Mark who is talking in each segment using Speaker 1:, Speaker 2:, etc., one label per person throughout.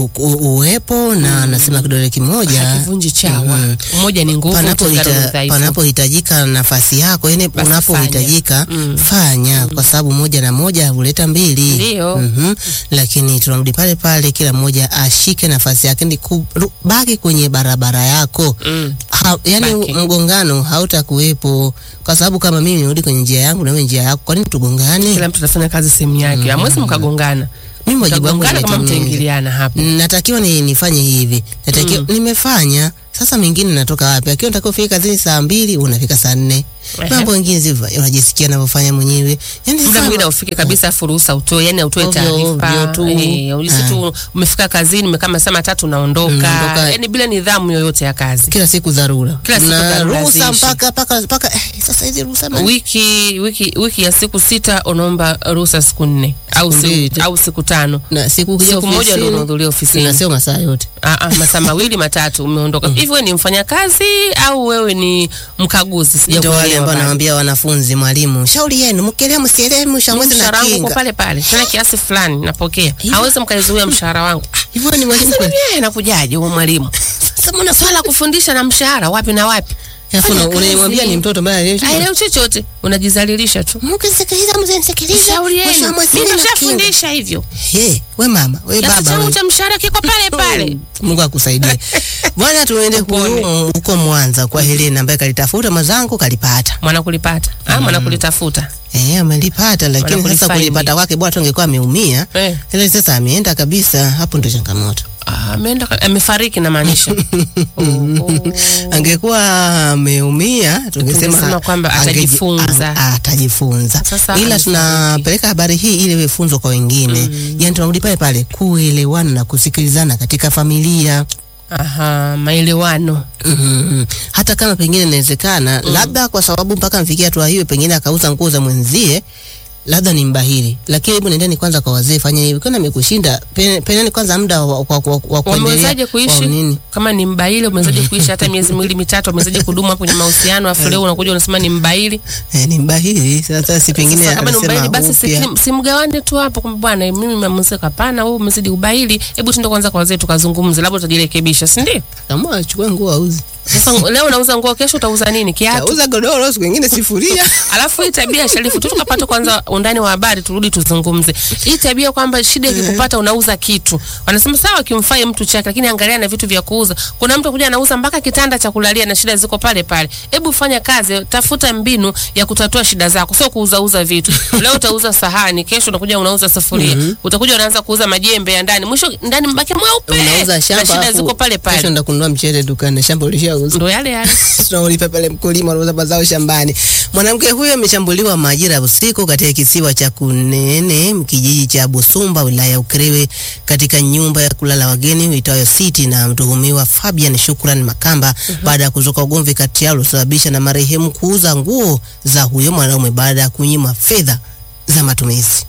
Speaker 1: u- uwepo na anasema kidole kimoja
Speaker 2: Hakivunji chawa.
Speaker 1: Mhm.
Speaker 2: Umoja ni nguvu,
Speaker 1: panapo
Speaker 2: utengano ni
Speaker 1: hita-
Speaker 2: udhaifu.
Speaker 1: panapohitajika nafasi yako, yani
Speaker 2: Basi
Speaker 1: unapohitajika
Speaker 2: fanya. Mm.
Speaker 1: fanya, kwa sababu moja na moja huleta mbili.
Speaker 2: Ndio.
Speaker 1: Mhm. Lakini tunarudi pale pale, kila mmoja ashike nafasi yake, ni kubaki kwenye barabara yako
Speaker 2: Mm.
Speaker 1: ha, yani
Speaker 2: Baki.
Speaker 1: mgongano hautakuwepo, kwa sababu kama mimi nirudi kwenye njia yangu na wewe njia yako, kwa nini tugongane?
Speaker 2: Kila mtu atafanya kazi sehemu yake. Hamwezi mkagongana.
Speaker 1: Mimi wajibu wangu
Speaker 2: Mtagongana kama
Speaker 1: nimetimia.
Speaker 2: mtaingiliana hapo.
Speaker 1: natakiwa ni, nifanye hivi natakiwa nimefanya sasa mingine natoka wapi akiwa natakiwa ufike kazini saa mbili unafika saa nne
Speaker 2: Ehe.
Speaker 1: mambo mengine ziva unajisikia navyofanya mwenyewe yani
Speaker 2: muda
Speaker 1: sasa-
Speaker 2: mwingine ufike kabisa afu ruhusa utoe yani utoe
Speaker 1: Ovyo,
Speaker 2: taarifa
Speaker 1: ovyo tu.
Speaker 2: Eh, ulisi tu umefika kazini umekaa masaa matatu unaondoka
Speaker 1: Unaondoka.
Speaker 2: yani bila nidhamu yoyote ya kazi
Speaker 1: kila siku dharura
Speaker 2: Kila siku
Speaker 1: na
Speaker 2: dharura
Speaker 1: ruhusa
Speaker 2: ziishi.
Speaker 1: mpaka mpaka mpaka eh, sasa hizi ruhusa bana.
Speaker 2: wiki wiki wiki ya siku sita unaomba ruhusa siku nne au
Speaker 1: Siku mbili
Speaker 2: siku,
Speaker 1: tu.
Speaker 2: au siku tano
Speaker 1: na siku kuja
Speaker 2: siku moja ndio unahudhuria ofisini
Speaker 1: na sio masaa yote
Speaker 2: Ah, ah, masaa mawili matatu umeondoka hivi wewe ni mfanyakazi au wewe ni mkaguzi
Speaker 1: ndio wale
Speaker 2: sijakuelewa
Speaker 1: ambao
Speaker 2: bado.
Speaker 1: nawaambia wanafunzi mwalimu shauri yenu mkielewa msielewe mshamwezi na
Speaker 2: mshahara wangu uko
Speaker 1: kinga
Speaker 2: pale pale tena kiasi fulani napokea hawezi mkaizuia mshahara wangu
Speaker 1: hivyo ni mwalimu
Speaker 2: Sasa
Speaker 1: kweli
Speaker 2: mimi inakujaje huo mwalimu
Speaker 1: sasa mbona
Speaker 2: swala la kufundisha na mshahara wapi na wapi
Speaker 1: alafu
Speaker 2: Fanya
Speaker 1: una- unamwambia
Speaker 2: kazi.
Speaker 1: ni mtoto ambaye
Speaker 2: aelewi chochote unajizalilisha tu
Speaker 1: mkisikiliza mzenisikiliza
Speaker 2: shauri
Speaker 1: mwisho wa
Speaker 2: yenu
Speaker 1: mwezi
Speaker 2: mimi
Speaker 1: nina kinga.
Speaker 2: nishafundisha hivyo
Speaker 1: He, we mama, we
Speaker 2: kiasi
Speaker 1: baba.
Speaker 2: changu
Speaker 1: we.
Speaker 2: cha mshahara kiko pale pale
Speaker 1: Mungu akusaidie. Bwana tuende
Speaker 2: Upone.
Speaker 1: ku- huko Mwanza kwa Helena ambaye kalitafuta mwenzangu kalipata.
Speaker 2: mwana kulipata ah mwana kulitafuta
Speaker 1: Eh, amelipata lakini sasa
Speaker 2: Wanakulifaini.
Speaker 1: kulipata kwake bwana tungekuwa ameumia.
Speaker 2: eh
Speaker 1: Ila sasa ameenda kabisa, hapo ndio changamoto.
Speaker 2: ah, ameenda ka- amefariki na maanisha oh, oh.
Speaker 1: Angekuwa ameumia tungesema
Speaker 2: Tungesema kwamba
Speaker 1: angeji-
Speaker 2: atajifunza.
Speaker 1: ang- atajifunza.
Speaker 2: Sasa
Speaker 1: Ila
Speaker 2: amefariki.
Speaker 1: tunapeleka habari hii ili iwe funzo kwa wengine. Yaani tunarudi pale pale kuelewana na kusikilizana katika familia.
Speaker 2: aha maelewano
Speaker 1: Mm, hata kama pengine inawezekana labda kwa sababu mpaka mfikia hatua hiyo, pengine akauza nguo za mwenzie, labda ni mbahili, lakini hebu nendeni kwanza kwa wazee, fanya hivi. Kwani amekushinda, pe- peneni kwanza muda wa, wa, wa, wa kuendelea
Speaker 2: wamewezaje
Speaker 1: kwa
Speaker 2: kuishi
Speaker 1: nini?
Speaker 2: kama ni mbaili umewezaje kuishi hata miezi miwili mitatu wamewezaje kudumu kwenye mahusiano afu leo unakuja unasema ni mbaili
Speaker 1: Eh, ni mbahili sasa, si pengine
Speaker 2: Sasa kama ni
Speaker 1: anasema
Speaker 2: ubaili basi
Speaker 1: upya.
Speaker 2: si- simgawane tu hapo kwamba bwana mimi mamuzika hapana wewe umezidi ubaili hebu tuende kwanza kwa wazee tukazungumze labda utajirekebisha si ndio
Speaker 1: Kama achukue nguo auze,
Speaker 2: sasa leo unauza nguo kesho utauza nini kiatu
Speaker 1: auza godoro, siku nyingine sifuria.
Speaker 2: alafu hii tabia sharifu tu tukapata kwanza undani wa habari turudi tuzungumze hii tabia kwamba shida ikikupata unauza kitu wanasema sawa kimfai mtu chake lakini angalia na vitu vya kuuza kuna mtu kuja anauza mpaka kitanda cha kulalia na shida ziko pale pale hebu fanya kazi tafuta mbinu ya kutatua shida zako sio kuuzauza vitu leo utauza sahani kesho unakuja unauza sufuria utakuja unaanza kuuza majembe ya ndani mwisho ndani mbaki mweupe
Speaker 1: Unauza
Speaker 2: na
Speaker 1: shamba,
Speaker 2: shida
Speaker 1: alafu
Speaker 2: ziko pale
Speaker 1: kesho
Speaker 2: pale
Speaker 1: enda kununua mchele dukani, shamba ulishauza.
Speaker 2: ndo yale yale
Speaker 1: tunaulipa pale mkulima anauza mazao shambani. Mwanamke huyo ameshambuliwa majira ya usiku katika kisiwa cha Kunene, kijiji cha Busumba, wilaya ya Ukerewe, katika nyumba ya kulala wageni itayo City na mtuhumiwa Fabian Shukran Makamba baada ya kuzuka ugomvi kati yao uliosababisha na marehemu kuuza nguo za huyo mwanaume baada ya kunyimwa fedha za matumizi.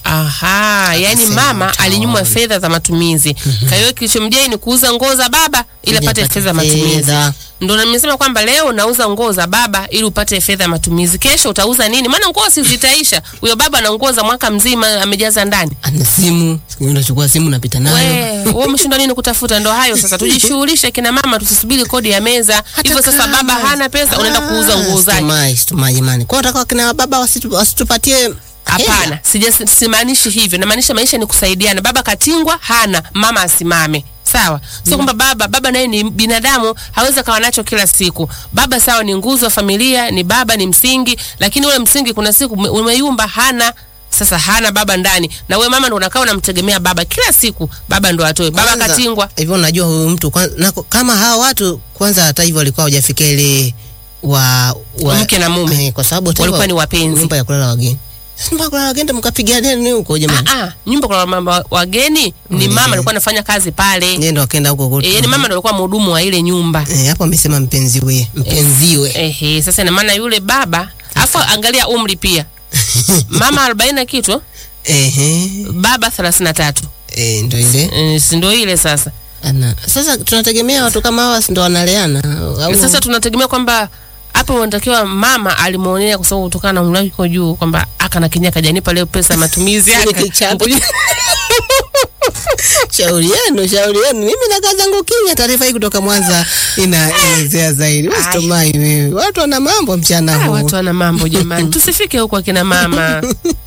Speaker 2: Aha, yani
Speaker 1: Akasema
Speaker 2: mama
Speaker 1: utaona.
Speaker 2: alinyimwa fedha za matumizi. Kwa hiyo kilichomjia ni kuuza nguo za baba ili apate
Speaker 1: apate
Speaker 2: fedha za matumizi.
Speaker 1: fedha.
Speaker 2: Ndio nimesema kwamba leo unauza nguo za baba ili upate fedha ya matumizi. Kesho utauza nini? Maana nguo si zitaisha. Huyo baba ana nguo za mwaka mzima amejaza ndani.
Speaker 1: Ana simu, siku nyingine unachukua simu unapita nayo.
Speaker 2: We, wewe umeshindwa nini kutafuta? Ndo hayo sasa, tujishughulishe kina mama, tusisubiri kodi ya meza. Hivyo sasa
Speaker 1: kama-
Speaker 2: baba hana pesa, unaenda kuuza nguo zake.
Speaker 1: Situmai, situmai jamani. Kwa hiyo nataka kina baba wasitu- wasitupatie
Speaker 2: Hapana, sija simaanishi hivyo. Namaanisha maisha ni kusaidiana. Baba katingwa, hana mama asimame. Sawa, sio kwamba baba baba naye ni binadamu, hawezi akawa nacho kila siku. Baba sawa, ni nguzo ya familia, ni baba, ni msingi, lakini ule msingi kuna siku ume- umeyumba, hana sasa hana baba ndani, na we mama ndo unakaa unamtegemea baba kila siku, baba ndo atoe. Baba
Speaker 1: Kwanza,
Speaker 2: katingwa,
Speaker 1: hivyo unajua huyu mtu kwanza, na, kama hawa watu kwanza hata hivyo walikuwa hawajafikia ile wa, wa
Speaker 2: Mke na mume.
Speaker 1: eh, kwa sababu hata
Speaker 2: Walikuwa
Speaker 1: hivyo
Speaker 2: ni wapenzi.
Speaker 1: nyumba ya kulala wageni nyumba ya kulala wageni ndo mkapigania nini huko jamani
Speaker 2: ah, ah, nyumba kwa mama wageni ni mama alikuwa anafanya kazi pale.
Speaker 1: yeye ndo akaenda huko kote
Speaker 2: E, yani mama ndo alikuwa mhudumu wa ile nyumba.
Speaker 1: eh, hapo amesema mpenziwe mpenziwe
Speaker 2: Ehe, sasa ina maana yule baba afu angalia umri pia mama arobaini na kitu
Speaker 1: ehe
Speaker 2: baba thelathini na tatu
Speaker 1: eh, ndo ile
Speaker 2: e, si ndo ile sasa
Speaker 1: ana sasa tunategemea watu kama hawa si ndo wanaleana au
Speaker 2: sasa tunategemea kwamba hapo unatakiwa mama alimwonea kwa sababu kutokana na umri wake uko juu kwamba aka na kinya kajanipa leo pesa ya matumizi
Speaker 1: Sile
Speaker 2: aka
Speaker 1: kichapo. shauri yenu, shauri yenu. Mimi nakaa zangu kimya. Taarifa hii kutoka Mwanza inaelezea zaidi. Usitomai wewe, watu wana mambo mchana
Speaker 2: Ah,
Speaker 1: huu.
Speaker 2: watu wana mambo jamani, tusifike huko akina mama.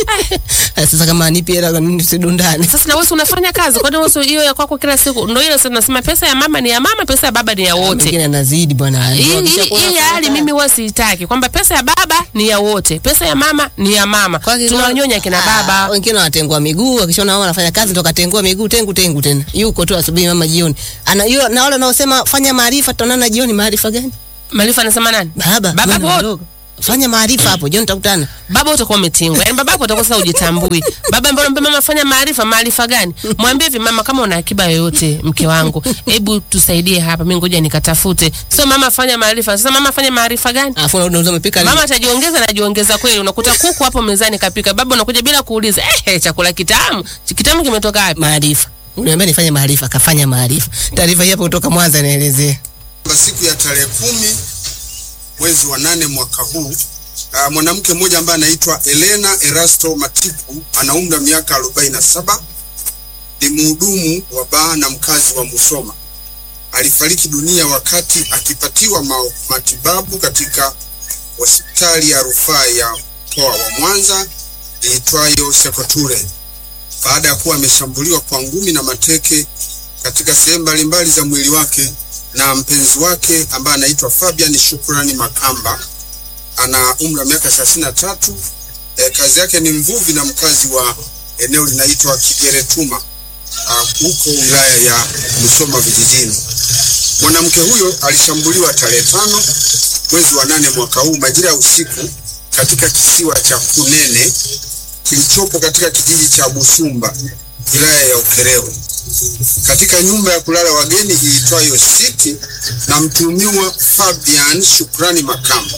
Speaker 1: Ah, Sasa kama nipi hela kwa nini tusidundane?
Speaker 2: Sasa na wewe si unafanya kazi, kwani wewe si hiyo ya kwako kila siku? Ndio ile sasa tunasema pesa ya mama ni ya mama, pesa ya baba ni ya wote.
Speaker 1: Mwingine anazidi bwana.
Speaker 2: Hii hii-
Speaker 1: Wakishakuwa
Speaker 2: hii
Speaker 1: wanafanya
Speaker 2: hali
Speaker 1: kazi.
Speaker 2: mimi huwa siitaki, kwamba pesa ya baba ni ya wote, pesa ya mama ni ya mama.
Speaker 1: Kwa hiyo-
Speaker 2: Tunawanyonya kina
Speaker 1: Ah,
Speaker 2: baba.
Speaker 1: Wengine wanatengua miguu, wakishaona mama anafanya kazi ndo katengua miguu tengu tengu tena. Yuko tu asubuhi mama jioni. Ana yule na wale wanaosema fanya maarifa tutaonana jioni maarifa gani?
Speaker 2: Maarifa anasema nani?
Speaker 1: Baba,
Speaker 2: Baba
Speaker 1: bwana
Speaker 2: wote.
Speaker 1: mdogo. Fanya maarifa hapo jioni tutakutana.
Speaker 2: Baba utakuwa umetingwa. Yaani baba yako utakuwa sasa hujitambui. Baba ambaye unamwambia mama fanya maarifa, maarifa gani? Mwambie hivi mama, kama una akiba yoyote mke wangu, hebu tusaidie hapa, mimi ngoja nikatafute. Sio mama fanya maarifa. Sasa mama fanya maarifa gani?
Speaker 1: Alafu unauza umepika nini?
Speaker 2: Mama atajiongeza na jiongeza kweli. Unakuta kuku hapo mezani kapika, baba unakuja bila kuuliza, eh, chakula kitamu. Kitamu kimetoka wapi?
Speaker 1: maarifa. Uniambia nifanye maarifa, kafanya maarifa. Taarifa hii hapa kutoka Mwanza inaelezea.
Speaker 3: Kwa siku ya tarehe kumi mwezi wa nane mwaka huu uh, mwanamke mmoja ambaye anaitwa Elena Erasto Matiku ana umri wa miaka 47 ni mhudumu wa baa na mkazi wa Musoma. Alifariki dunia wakati akipatiwa ma matibabu katika hospitali ya rufaa ya mkoa wa Mwanza iitwayo Sekoture baada ya kuwa ameshambuliwa kwa ngumi na mateke katika sehemu mbalimbali za mwili wake na mpenzi wake ambaye anaitwa Fabian Shukrani Makamba ana umri wa miaka thelathini na tatu. E, kazi yake ni mvuvi na mkazi wa eneo linaitwa Kigeretuma ah, huko wilaya ya Musoma vijijini. Mwanamke huyo alishambuliwa tarehe tano mwezi wa nane mwaka huu majira ya usiku katika kisiwa cha Kunene kilichopo katika kijiji cha Busumba wilaya ya Ukerewe katika nyumba ya kulala wageni iitwayo City na mtuhumiwa Fabian Shukrani Makamba.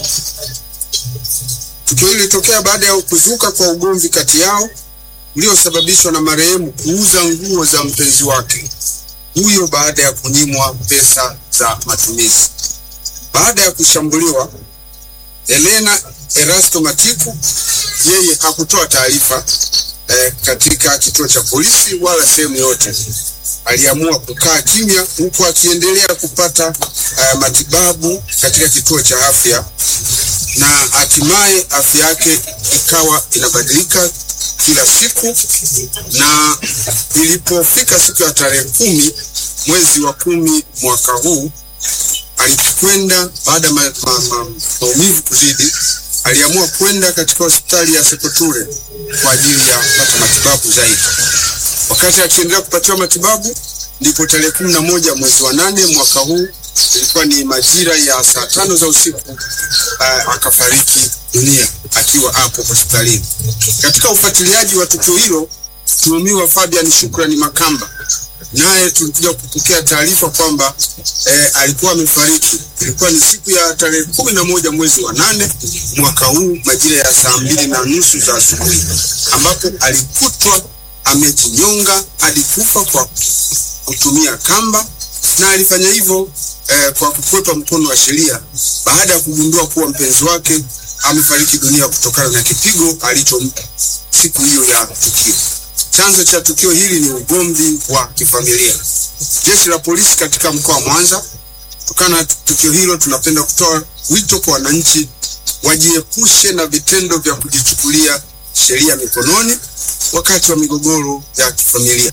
Speaker 3: Tukio hili lilitokea baada ya kuzuka kwa ugomvi kati yao uliosababishwa na marehemu kuuza nguo za mpenzi wake huyo baada ya kunyimwa pesa za matumizi. Baada ya kushambuliwa, Elena Erasto Matiku yeye hakutoa taarifa eh, katika kituo cha polisi wala sehemu yote. Aliamua kukaa kimya huku akiendelea kupata eh, matibabu katika kituo cha afya na hatimaye afya yake ikawa inabadilika kila siku, na ilipofika siku ya tarehe kumi mwezi wa kumi mwaka huu alikwenda baada ya ma, ma, ma, maumivu kuzidi, aliamua kwenda katika hospitali ya Sekoture kwa ajili ya kupata matibabu zaidi. Wakati akiendelea kupatiwa matibabu, ndipo tarehe kumi na moja mwezi wa nane mwaka huu, ilikuwa ni majira ya saa tano za usiku, uh, akafariki dunia akiwa hapo hospitalini. Katika ufuatiliaji wa tukio hilo, mtuhumiwa Fabian Shukrani Makamba naye tulikuja kupokea taarifa kwamba eh, alikuwa amefariki. Ilikuwa ni siku ya tarehe kumi na moja mwezi wa nane mwaka huu majira ya saa mbili na nusu za asubuhi, ambapo alikutwa amejinyonga hadi kufa kwa kutumia kamba, na alifanya hivyo eh, kwa kukwepa mkono wa sheria baada ya kugundua kuwa mpenzi wake amefariki dunia kutokana na kipigo alichompa siku hiyo ya tukio. Chanzo cha tukio hili ni ugomvi wa kifamilia. Jeshi la polisi katika mkoa wa Mwanza, kutokana na tukio hilo, tunapenda kutoa wito kwa wananchi wajiepushe na vitendo vya kujichukulia sheria mikononi wakati wa migogoro ya kifamilia.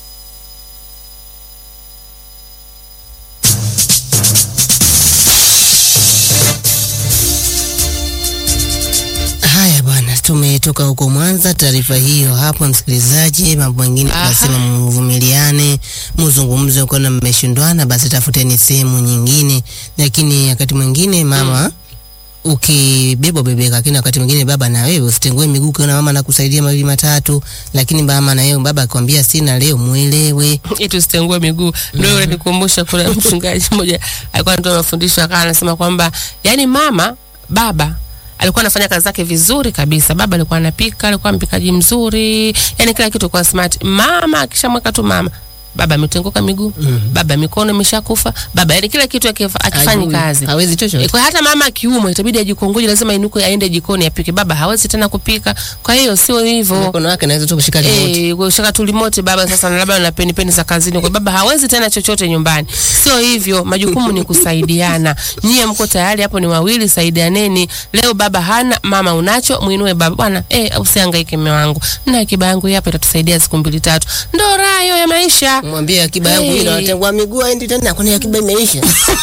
Speaker 1: Haya bwana, tumetoka huko Mwanza. Taarifa hiyo hapo, msikilizaji. Mambo mengine
Speaker 2: Aha.
Speaker 1: tunasema mvumiliane, mzungumze. Ukiona mmeshindwana, basi tafuteni sehemu nyingine. Lakini wakati mwingine mama ukibebwa bebeka, lakini wakati mwingine baba na wewe usitengue miguu. Ukiona mama anakusaidia mawili matatu, lakini mama na wewe baba akwambia sina leo, mwelewe.
Speaker 2: Itu sitengue miguu. Ndio yule nikumbusha, kuna mchungaji mmoja alikuwa anatoa mafundisho akawa anasema kwamba yani mama baba alikuwa anafanya kazi zake vizuri kabisa. Baba alikuwa anapika, alikuwa mpikaji mzuri, yani kila kitu kwa smart. Mama akishamweka tu mama baba ametenguka miguu baba mikono imeshakufa baba yani kila kitu akifa- akifanyi
Speaker 1: Hajui,
Speaker 2: kazi
Speaker 1: hawezi chochote.
Speaker 2: E, kwa hata mama akiumwa itabidi ajikongoje, lazima inuke aende jikoni apike. Baba hawezi tena kupika, kwa hiyo sio hivyo.
Speaker 1: mkono wake naweza tu kushika remote.
Speaker 2: Eh, kushika tu remote baba sasa na labda na peni peni za kazini kwa baba hawezi tena chochote nyumbani. Sio hivyo, majukumu ni kusaidiana. Nyie mko tayari hapo ni wawili, saidianeni. Leo baba hana, mama unacho, muinue baba. Bwana, eh usihangaike mume wangu. Na akiba yangu hii hapa itatusaidia siku mbili tatu. Ndo raha hiyo ya maisha.
Speaker 1: mwambie akiba yangu mimi
Speaker 2: Eh.
Speaker 1: natengua miguu aendi tena kwani akiba imeisha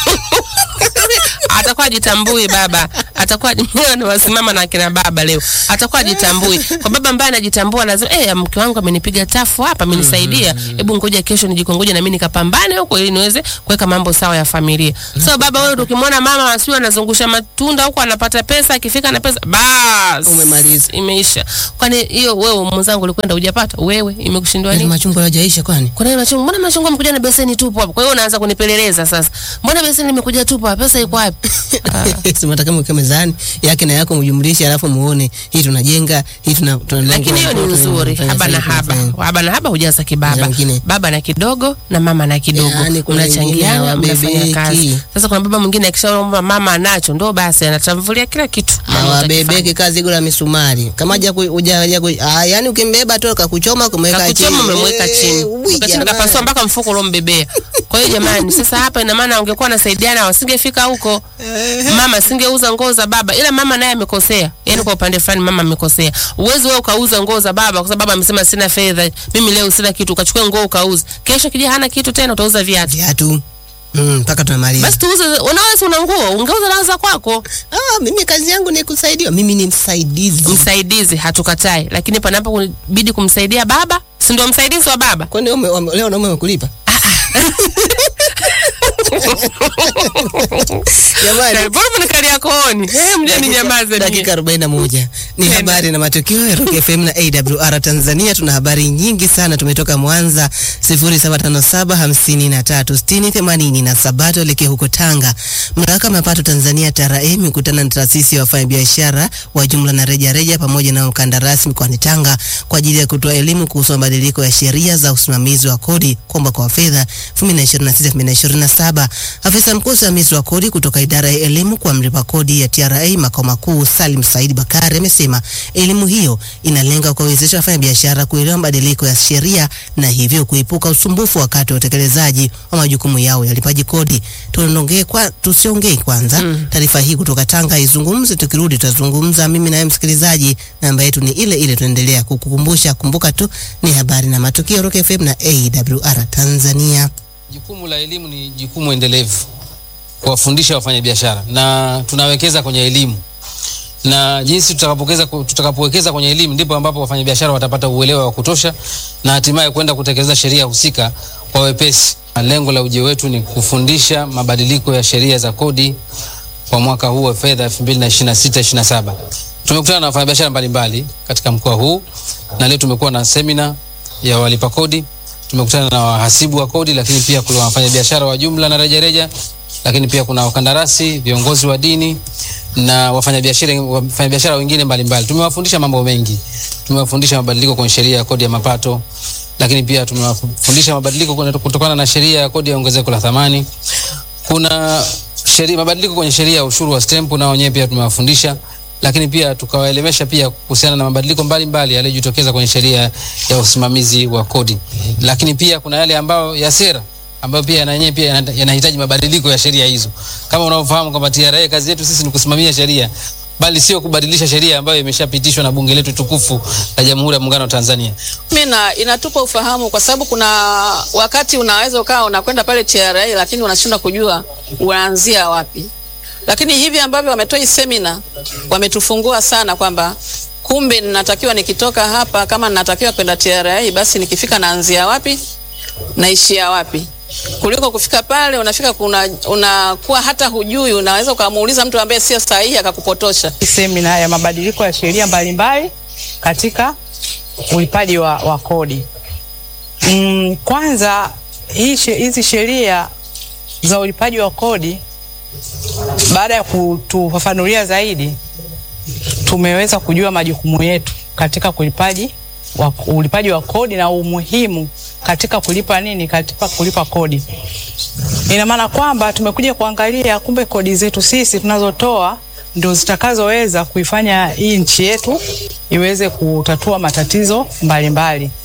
Speaker 2: atakuwa ajitambui baba, atakuwa wasimama na akina baba leo, atakuwa ajitambui. Kwa baba ambaye anajitambua lazima eh, mke wangu amenipiga tafu hapa, amenisaidia, hebu ngoja kesho nijikongoje na mimi nikapambane huko ili niweze kuweka mambo sawa ya familia. So baba, wewe ukimwona mama asiwe anazungusha matunda huko anapata pesa, akifika na pesa bas,
Speaker 1: Umemaliza.
Speaker 2: imeisha. Kwani hiyo wewe mwenzangu ulikwenda hujapata wewe, imekushindwa
Speaker 1: Yaani
Speaker 2: nini?
Speaker 1: machungwa hayajaisha kwani
Speaker 2: Kuna nini machungwa? Mbona machungwa mkuja na beseni tupo hapo? Kwa hiyo unaanza kunipeleleza sasa. Mbona beseni limekuja tupo hapa? Pesa iko wapi? Ah.
Speaker 1: simataka mweke mezani yake na yako mjumlishe alafu muone hii tunajenga hii tuna tunalenga
Speaker 2: lakini hiyo ni nzuri haba na haba haba na haba hujaza kibaba
Speaker 1: Na wengine.
Speaker 2: baba na kidogo na mama na kidogo
Speaker 1: Yaani kuna wengine
Speaker 2: mnachangiana mnafanya
Speaker 1: hawabebeki.
Speaker 2: kazi sasa kuna baba mwingine akishaomba mama anacho ndo basi anatamvulia kila kitu Mama utakifanya.
Speaker 1: awabebeki kazi gula misumari kama haja ku- huja haja ku- ah, yani ukimbeba tu kakuchoma kumweka chini
Speaker 2: kakuchoma umemweka
Speaker 1: Eh,
Speaker 2: chini
Speaker 1: ui,
Speaker 2: ukachini
Speaker 1: jamani.
Speaker 2: kapasua mpaka mfuko ulombebea kwa hiyo jamani sasa hapa ina maana ungekuwa nasaidiana wasingefika huko mama asingeuza nguo za baba ila mama naye amekosea yani kwa upande fulani mama amekosea uwezi wewe ukauza nguo za baba kwa sababu baba amesema sina fedha mimi leo sina kitu ukachukua nguo ukauza kesho kija hana kitu tena utauza viatu
Speaker 1: viatu Mm, mpaka tunamaliza
Speaker 2: basi tuuze unaweza una nguo ungeuza na za kwako
Speaker 1: ah, mimi kazi yangu ni kusaidiwa mimi ni msaidizi
Speaker 2: msaidizi hatukatai lakini panapo bidi kumsaidia baba si ndio msaidizi wa baba
Speaker 1: kwani ume- wame- leo naume wamekulipa jamani
Speaker 2: Mbona mnikalia kooni? Eh, mjani nyamaze
Speaker 1: dakika
Speaker 2: ninyi.
Speaker 1: 41 ni habari na matukio ya Rock FM na AWR Tanzania. Tuna habari nyingi sana, tumetoka Mwanza 0757536087 tuelekee huko Tanga. Mamlaka ya mapato Tanzania TRA imekutana na taasisi ya wafanyabiashara wa jumla na reja reja pamoja na mkandarasi mkoani Tanga kwa ajili ya kutoa elimu kuhusu mabadiliko ya sheria za usimamizi wa kodi kwa mwaka wa fedha 2026-2027. Afisa mkuu usimamizi wa kodi kutoka idara ya elimu kwa mlipa kodi ya TRA makao makuu Salim Said Bakari amesema elimu hiyo inalenga kuwawezesha wafanyabiashara kuelewa mabadiliko ya sheria na hivyo kuepuka usumbufu wakati wa utekelezaji wa majukumu yao ya ulipaji kodi. Tuongee kwa tusiongee kwanza taarifa hii kutoka Tanga izungumze, tukirudi tutazungumza mimi na wewe msikilizaji. Namba yetu ni ile ile, tunaendelea kukukumbusha. Kumbuka tu ni habari na matukio Rock FM na AWR Tanzania.
Speaker 4: Jukumu la elimu ni jukumu endelevu kuwafundisha wafanyabiashara, na tunawekeza kwenye elimu, na jinsi tutakapowekeza tutakapowekeza kwenye elimu ndipo ambapo wafanyabiashara watapata uelewa wa kutosha na hatimaye kwenda kutekeleza sheria husika kwa wepesi. Na Lengo la ujio wetu ni kufundisha mabadiliko ya sheria za kodi kwa mwaka huu wa fedha 2026/27. Tumekutana na wafanyabiashara mbalimbali katika mkoa huu na leo tumekuwa na semina ya walipa kodi tumekutana na wahasibu wa kodi, lakini pia kuna wafanyabiashara wa jumla na rejareja, lakini pia kuna wakandarasi, viongozi wa dini na wafanyabiashara wafanyabiashara wengine mbalimbali. Tumewafundisha mambo mengi, tumewafundisha mabadiliko kwenye sheria ya kodi ya mapato, lakini pia tumewafundisha mabadiliko kuna- kutokana na sheria ya kodi ya ongezeko la thamani. Kuna sheria mabadiliko kwenye sheria ya ushuru wa stempu, nao wenyewe pia tumewafundisha lakini pia tukawaelemesha pia kuhusiana na mabadiliko mbalimbali yaliyojitokeza kwenye sheria ya usimamizi wa kodi. Lakini pia kuna yale ambayo ya sera ambayo pia na yenyewe pia yana- yanahitaji mabadiliko ya sheria hizo. Kama unavyofahamu kwamba TRA kazi yetu sisi ni kusimamia sheria bali sio kubadilisha sheria ambayo imeshapitishwa na bunge letu tukufu la Jamhuri ya Muungano wa Tanzania.
Speaker 5: Mimi na inatupa ufahamu kwa sababu kuna wakati unaweza ukawa unakwenda pale TRA lakini unashindwa kujua unaanzia wapi. Lakini hivi ambavyo wametoa hii semina wametufungua sana kwamba kumbe ninatakiwa nikitoka hapa kama ninatakiwa kwenda TRA basi nikifika naanzia wapi naishia wapi kuliko kufika pale unafika kuna unakuwa hata hujui unaweza ukamuuliza mtu ambaye sio sahihi akakupotosha.
Speaker 6: semina ya mabadiliko ya sheria mbalimbali katika ulipaji wa, wa kodi. Mm, kwanza hii she- hizi sheria za ulipaji wa kodi baada ya kutufafanulia zaidi tumeweza kujua majukumu yetu katika ulipaji wa, ulipaji wa kodi na umuhimu katika kulipa nini, katika kulipa kodi. Ina maana kwamba tumekuja kuangalia kumbe kodi zetu sisi tunazotoa ndio zitakazoweza kuifanya hii nchi yetu iweze kutatua matatizo mbalimbali mbali.